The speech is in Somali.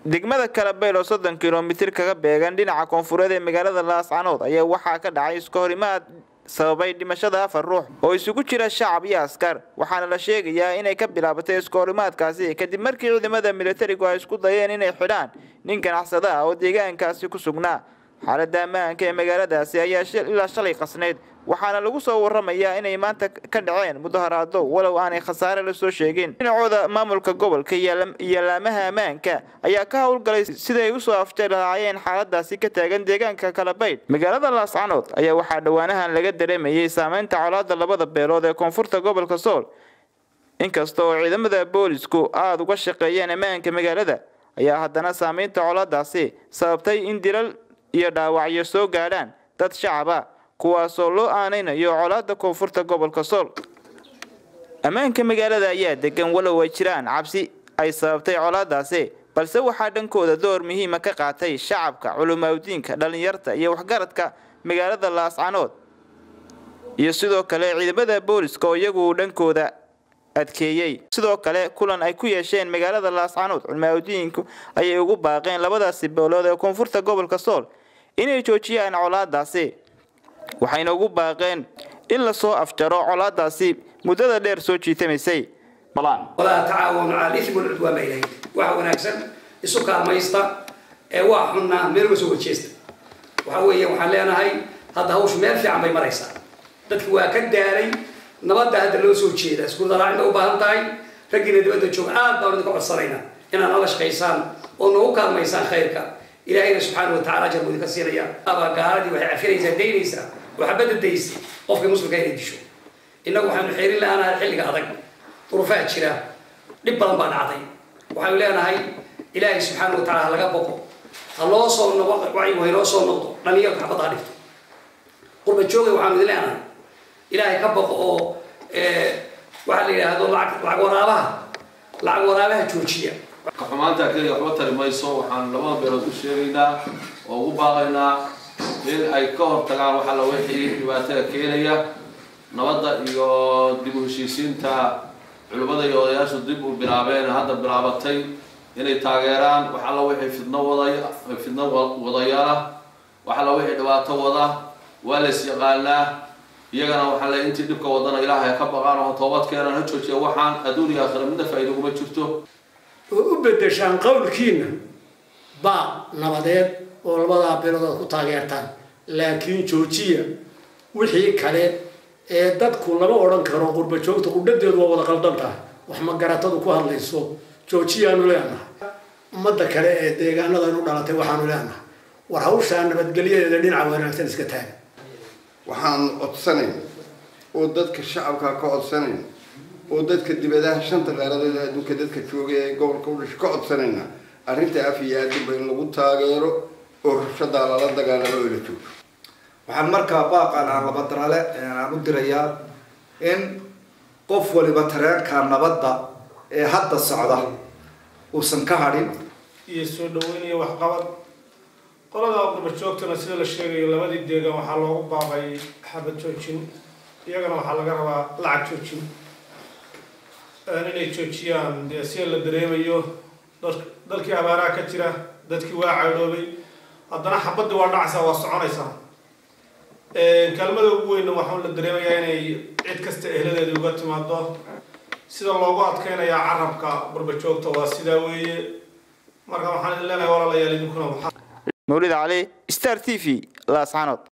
degmada kalabeyl oo soddon kilomitir kaga beegan dhinaca koonfureed ee magaalada laascanood ayaa waxaa ka dhacay iska horimaad sababay dhimashada afar ruux oo isugu jira shacab iyo askar waxaana la sheegayaa inay ka bilaabatay iska horimaadkaasi kadib markii ciidamada militarigu ay isku dayeen inay xidhaan nin ganacsada ah oo deegaankaasi ku sugnaa xaaladda ammaanka ee magaaladaasi ayaa ilaa shalay qasnayd waxaana lagu soo waramayaa inay maanta ka dhaceen mudaharaado walow aanay khasaare la soo sheegin dhinacooda maamulka gobolka iyo laamaha ammaanka ayaa ka howlgalay siday usoo afjari lahaayeen xaaladaasi ka taagan deegaanka kalabaydh magaalada laascanood ayaa waxaa dhowaanahan laga dareemayay saameynta colaada labada beelood ee koonfurta gobolka sool inkasta oo ciidamada boolisku aada uga shaqeeyeen ammaanka magaalada ayaa haddana saameynta colaadaasi sababtay in dilal iyo dhaawacyo soo gaadhaan dad shacaba kuwaasoo loo aanaynayo colaada koonfurta gobolka sool ammaanka magaalada ayaa degan walow ay jiraan cabsi ay sababtay colaadaasi balse waxaa dhankooda door muhiima ka qaatay shacabka culumawdiinka dhallinyarta iyo waxgaradka magaalada laascanood iyo sidoo kale ciidamada booliska oo iyagu dhankooda adkeeyey sidoo kale kulan ay ku yeesheen magaalada laascanood culumawdiinku ayay ugu baaqeen labadaasi boolood ee koonfurta gobolka sool inay joojiyaan colaadaasi waxayna ugu baaqeen in lasoo afjaro colaadaasi muddada dheer soo jiitamaysay walaa tacaawanu cala alismi walcudwaan baa ilahay waxa wanaagsan isu kaalmaysta ee waa xunnaa meel uga soo wajeesta waxa weeye waxaan leenahay hadda hawshu meel fiican bay maraysaa dadki waa ka daalay nabadda hadda loo soo jeeda iskuuldaraac bay u baahan tahay raggiina dibadda jooga aad baan idinka codsanaynaa inaad nala shaqaysaan oo noogu kaalmaysaan khayrka ilaahayna subxaana watacala ajar buu idinka siinaya aba gaaladii waxay cafinaysaa daynaysaa oo xabadda daysay qofka muslimka inay disho innagu waxaanu xeerin lahaanahay xilliga adag duruufaa jira dhib badan baa dhacday waxaanu leenahay ilaahay subxaana watacala ha laga boqo ha loo soo noqo wacyigu haynoo soo noqdo dhalinyarku xabadda ha dhigto qurba joogay waxaanu idin leenahay ilaahay ka boqo oo waxaa la yidhaahdo lacag lacag waraabaha lacag waraabaha joojiya xumaanta keliya waxba tari mayso waxaan labada beelood u sheegaynaa oo ugu baaqaynaa in ay ka hortagaan waxa la wixii dhibaatada keenaya nabadda iyo dib u heshiisiinta culimmada iyo odayaashu dib u bilaabeen hadda bilaabatay inay taageeraan wax alla wixii fidno waday fidno wadayaala wax alla wixii dhibaato wada waa lays yaqaanaa iyagana waxaa le intii dhibka wadana ilaahay ka baqaan oo toobad keenan ha joojiya waxaan adduun iyo aakhira midna faa'iido kuma jirto oo u beddeshaan qowlkiina baa nabadeed oo labadaa bilood ku taageertaan laakiin joojiya wixii kale ee dadku lama odhan karo qurba joogta qudhadeedu waa wada qaldan tahay wax magaratadu ku hadlayso joojiyaanu leenahay ummadda kale ee deegaanadanu dhalatay waxaanu leenahay war hawshaa nabadgelyadeeda dhinaca wanaagsan iska taaga waxaan codsanayn oo dadka shacabka ka codsanayn oo dadka dibadaha shanta qaaradood adduunka dadka joogay ee gobolka u dhashay ka codsanayna arrinta af iyo aadinba in lagu taageero oo rabshadaa lala dagaalamo oo la joogo waxaan markaa baaqan aan labadarale aan u dirayaa in qof waliba tareenka nabadda ee hadda socda uusan ka hadhin iyo soo dhaweynaya waxqabad qolada qurba joogtana sida la sheegayo labadii deegan waxaa loogu baaqay xabad joojin iyagana waxaa laga rabaa lacag joojin inay joojiyaan dee sida la dareemayo dalkii abaaraha ka jira dadkii waa caydhoobay haddana xabadii waa dhacaysaa waa soconaysaa kaalmada ugu weyna waxaa la dareemayaa inay cid kasta ehladeeda uga timaado sida loogu adkeynayaa carabka qurba joogta waa sidaa weeye marka waxaan idin leenahay walaalayaal idinkuna mawlid cali star t v laascanood